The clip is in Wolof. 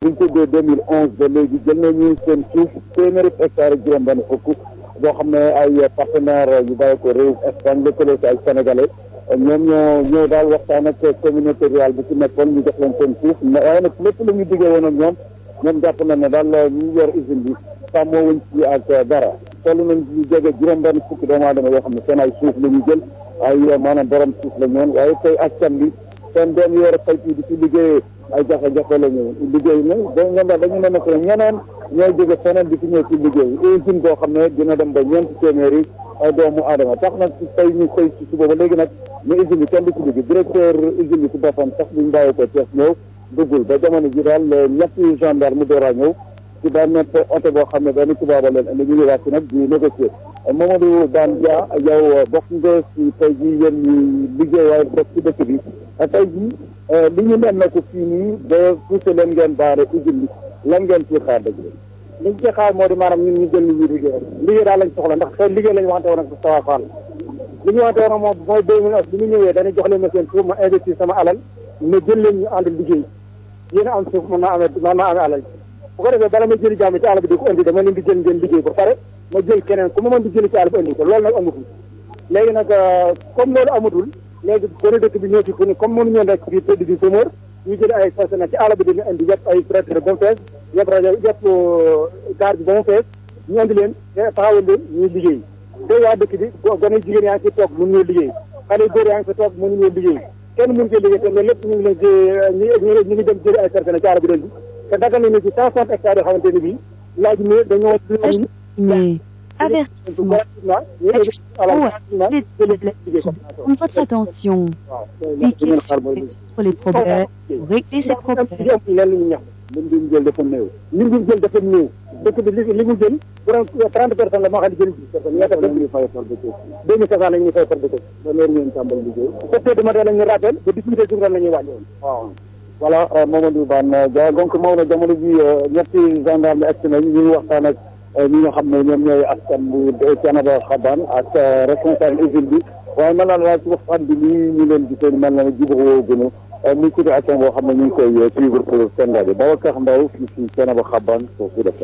suñ tuddee deux mille onze ba léegi jël nañu seen suuf téeméeri hectare ak juróom-benn fukk boo xam ne ay partenaire yu bàyyi ko réew Espagne lëkkaloo si ay sénégalais ñoom ñoo ñëw daal waxtaan ak communauté rurale bi ci nekkoon ñu jox leen seen suuf waaye nag lépp lu ñu diggee woon ak ñoom ñoom jàpp na ne daal ñu yor usine bi sàmmoo wuñ ci ak dara toll nañ ñu jege juróom-benn fukki doomu aadama yoo xam ne seen ay suuf la ñu jël ay maanaam borom suuf la ñoon waaye tey askan bi seen doom yi war a fay di ci liggéeyee ay jafe-jafe la ñu liggéey na da ñoom daal dañu ne nag ñeneen ñooy jóge feneen di fi ñëw ci liggéey usine boo xam ne dina dem ba ñeenti téeméeri ay doomu aadama tax nag ci tey ñu xëy ci suba ba léegi nag ñu usine bi kenn du ci liggéey directeur usine bi ci boppam sax buñ bàyyi ko Thiès ñëw duggul ba jamono ji daal ñetti gendarme door a ñëw ci benn oto boo xam ne benn tubaaba leen indi ñu ngi wàcc nag di négocier Mamadou Dane Dia yow bokk nga ci tey jii yéen ñi liggéey waaye bokk ci dëkk bi tey jii li ñu nen na ko fii nii ba poussé leen ngeen baare usine bi lan ngeen ciy xaar dëgg li ñu ci xaar moo di maanaam ñun ñu jël li ñuy liggéey liggéey daal lañ soxla ndax xëy liggéey lañ waxante woon ak Moustapha Fall li ñu waxante woon moom mooy deux mille onze bi ñu ñëwee dañuy jox leen ma seen suuf ma investir sama alal ma jël leen ñu ànd liggéey yéen a am suuf mën naa amee mën naa amee alal bu ko defee bala ma jëli jàmm ci àll bi di ko indi dama leen di jël ngeen liggéey ba pare ma jël keneen ku ma mën di jëli ci àll bi indi ko loolu nag amatul léegi nag comme loolu amatul léegi gone dëkk bi ñoo ci fu ni comme mënuñoo nekk fii tëdd di chômeur ñu jëli ay personnel ci àll bi dañu indi yëpp ay traiteur ba mu fees yëpp rajo yëpp gaar bi ba mu fees ñu indi leen taxawal leen ñuy liggéey te waa dëkk bi gone jigéen yaa ngi fi toog mënuñoo liggéey xale yu góor yaa ngi fi toog mënuñoo liggéey kenn mënu cee liggéey te loolu lépp ñu ngi leen ci ñu ngi dem jëli ay personnel ci àll bi leen bi te dagal nañu ci cent soixante hectares yoo xamante ne bii laaj ne dañoo mais avertissement. votre attention. Les questions sur les problèmes, régler ces problèmes. lim bi mu jël dafa néew lim bi mu jël dafa néew dëkk bi li li mu jël borom trente personnes la moo xam ne jël dix personnes ñaata la ñuy fay par dëkk deux mille cinq cent la ñuy fay par dëkk ban heure ngeen tàmbali liggéey sept heures du matin la ñuy rappel ba dix-huit heures la ñuy wàññi waaw voilà Mamadou Bane Dia donc Maodo jamono ji ñetti gendarme egg nañ ñu ngi waxtaan ak ñi nga xam ne ñoom ñooy askan bu Thiénaba Xabane ak responsable usine bi waaye mel na la ci waxtaan bi nii ñu leen gisee mel na ne jubóo gënu muy situation boo xam ne ñu ngi koy suivre pour seen rajo Babacar Mbaw fii ci Thiénaba Xabane foofu def